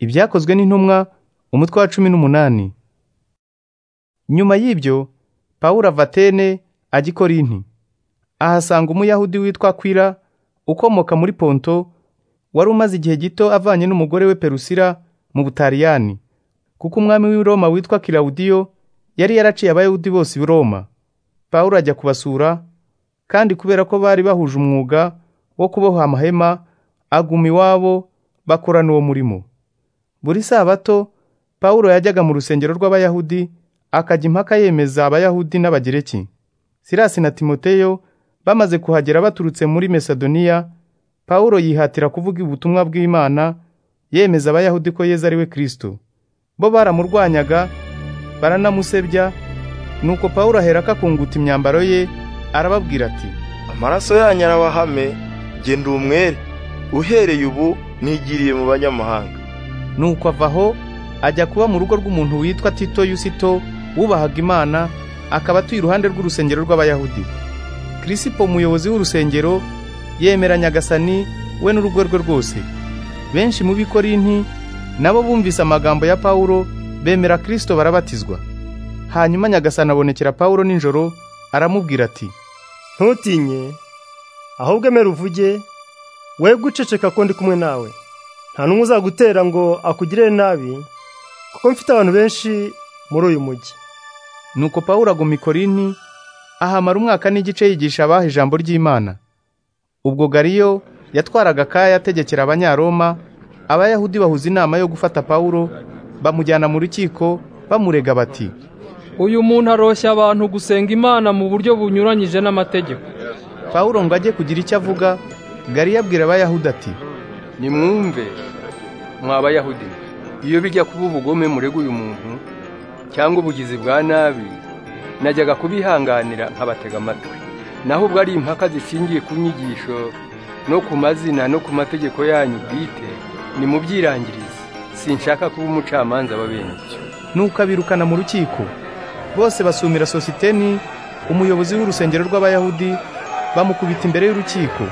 ibyakozwe n'intumwa umutwe wa cumi n'umunani nyuma y'ibyo pawulo avatene ajya i korinti ahasanga umuyahudi witwa kwira ukomoka muri ponto wari umaze igihe gito avanye n'umugore we perusira mu butaliyani kuko umwami w'i roma witwa kirawudiyo yari yaraciye abayahudi bose i roma pawulo ajya kubasura kandi kubera ko bari bahuje umwuga wo kuboha amahema aguma iwabo bakorana uwo murimo buri sabato pawulo yajyaga mu rusengero rw'abayahudi akajya impaka yemeza abayahudi n'abagereki sirasi na timoteyo bamaze kuhagera baturutse muri mesadoniya pawulo yihatira kuvuga ubutumwa bw'imana yemeza abayahudi ko yezu ari we kirisito bo baramurwanyaga baranamusebya nuko pawulo aherako akunguta imyambaro ye arababwira ati amaraso yanyu arabahame jye ndi umwere uhereye ubu nigiriye mu banyamahanga nuko ava aho ajya kuba mu rugo rw'umuntu witwa tito yusito wubahaga imana akaba atuye iruhande rw'urusengero rw'abayahudi kirisipo umuyobozi w'urusengero yemera nyagasani we n'urugo rwe rwose benshi mu b'ikorinti nabo bumvise amagambo ya pawulo bemera kirisito barabatizwa hanyuma nyagasani abonekera pawulo nijoro aramubwira ati ntutinye ahubwo emera uvuge we guceceka ko ndi kumwe nawe nta n'umwe uzagutera ngo akugirire nabi kuko mfite abantu benshi muri uyu mujyi nuko pawulo aguma i korinti ahamara umwaka n'igice yigisha abaha ijambo ry'imana ubwo gariyo yatwaraga akaya ategekera abanyaroma abayahudi bahuza inama yo gufata pawulo bamujyana mu rukiko bamurega bati uyu muntu aroshya abantu gusenga imana mu buryo bunyuranyije n'amategeko pawulo ngo ajye kugira icyo avuga gariyo abwira abayahudi ati nimwumve mwa bayahudi iyo bijya kuba ubugome murega uyu muntu cyangwa ubugizi bwa nabi najyaga kubihanganira nkabatega amatwi naho ubwo ari impaka zishingiye ku nyigisho no ku mazina no ku mategeko yanyu bwite nimubyirangirize sinshaka kuba umucamanza w'abenshi nuko abirukana mu rukiko bose basumira sositeni umuyobozi w'urusengero rw'abayahudi bamukubita imbere y'urukiko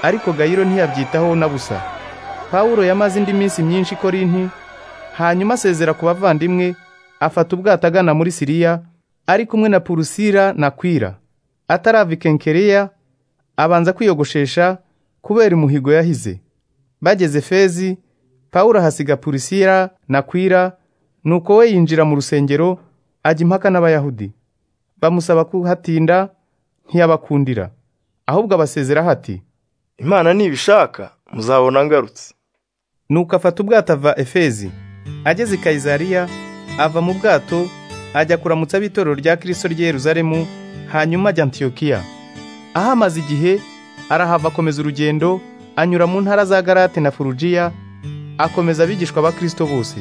ariko gayiro ntiyabyitaho na busa pawulo yamaze indi minsi myinshi i korinti hanyuma asezera ku bavandimwe afata ubwato agana muri siriya ari kumwe na purusira na kwira atarava i kenkereya abanza kwiyogoshesha kubera umuhigo yahize bageze fezi pawulo ahasiga purusira na kwira nuko we yinjira mu rusengero ajya impaka n'abayahudi bamusaba kuhatinda ntiyabakundira ahubwo abasezeraho ati imana nibishaka muzabona ngarutse nuko afata ubwato ava efezi ageze i kayizariya ava mu bwato ajya kuramutsa ab'itorero rya kirisito ry'i yeruzalemu hanyuma ajya antiyokiya aho amaze igihe arahava akomeza urugendo anyura mu ntara za garate na furugiya akomeza abigishwa ba kirisito bose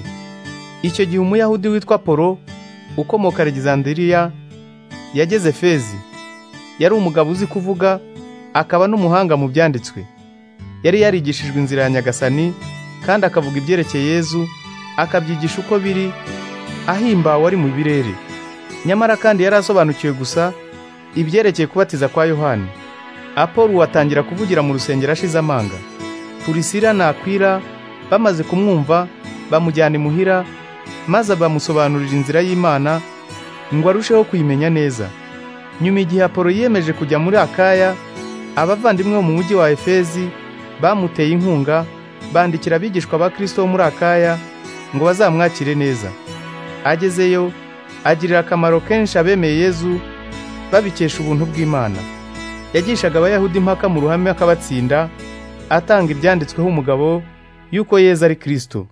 icyo gihe umuyahudi witwa polo ukomoka Alexandria yageze fezi yari umugabo uzi kuvuga akaba n'umuhanga mu byanditswe yari yarigishijwe inzira ya nyagasani kandi akavuga ibyerekeye yezu akabyigisha uko biri ahimbawe ari mu birere nyamara kandi yari asobanukiwe gusa ibyerekeye kubatiza kwa yohani apolo atangira kuvugira mu rusengero ashize amanga purisira na akwira bamaze kumwumva bamujyana imuhira maze bamusobanurira inzira y'Imana ngo arusheho kuyimenya neza nyuma igihe Apolo yiyemeje kujya muri Akaya abavandimwe bo mu mujyi wa Efezi bamuteye inkunga bandikira abigishwa ba Kristo bo muri Akaya ngo bazamwakire neza agezeyo agirira akamaro kenshi abemeye Yezu babikesha ubuntu bw'Imana yagishaga abayahudi impaka mu ruhame akabatsinda atanga ibyanditsweho umugabo yuko Yezu ari Kristo